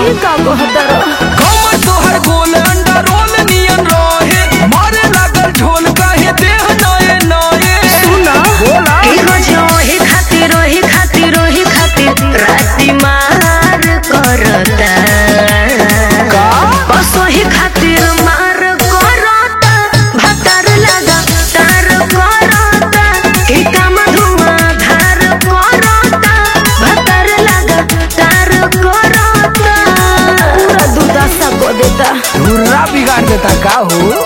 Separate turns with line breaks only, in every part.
ई का कहतर
कमर तोहर गोल अंडा रोल नियन रहे मारे लागल ढोल काहे देह नए नए
सुना
बोला
ई रोज ओही खातिर ओही खातिर ओही खातिर राती मार करता
का
बस ओही खातिर मार करता भतर लगा तार करता की काम धुआं धार करता भतर लगा तार करता पूरा दुर्दशा को देता
धुर्रा बिगाड़ देता का हो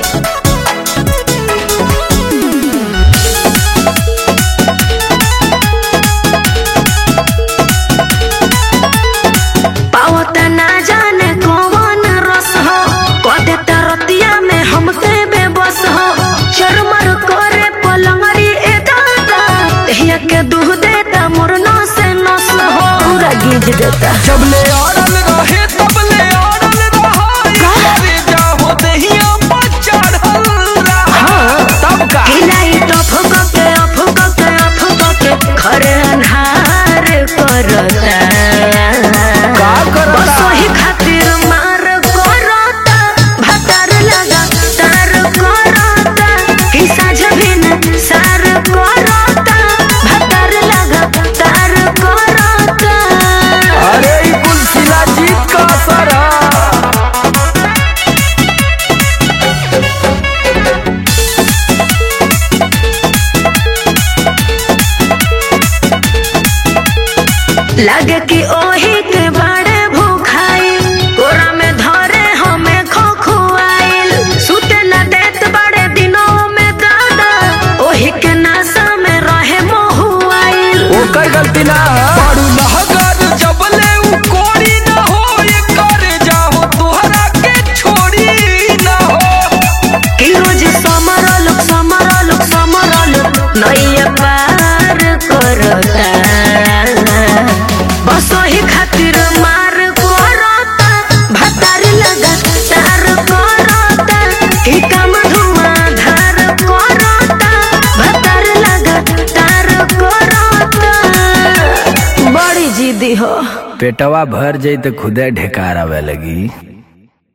पावता ना जाने कौन रस हो कदे तरतिया में हमसे बेबस हो चरमर करे पलंगरी ए दादा तहिया के दूह देता मुरना से नस हो पूरा गीज देता
जब ले अड़ल रहे तब ले अड़ल रहा अरे जाहो दहिया पर चढ़ल रहा तब का
हिलाई तो फुक के अफुक के अफुक के खरे अन्हार करता
का करता?
बस वही खातिर मार करता भतर लगा तार करता कि साझ भिन सार करता भतर लगा तार करता
अरे ई कुल शिलाजीत का असर है
लगे कि ओही के बड़े भूखाई कोरा में धरे हमें खोखुआइल सुते न देत बड़े दिनों में दादा ओही के नासा में रहे मोहुआइल
ओकर गलती ना बड़ू लहगर जब ले उ कोड़ी ना हो ये करे जाहो तोहरा के छोड़ी ना हो
कि रोज समरल समरल समरल नैया पार करता बस ओही खातिर मार करता भतार लगा तार करता कि काम धुआं धार करता भतार लगा तार करता बड़ी जिद्दी हो
पेटवा भर जाई तो खुदे ढेकार आवे लगी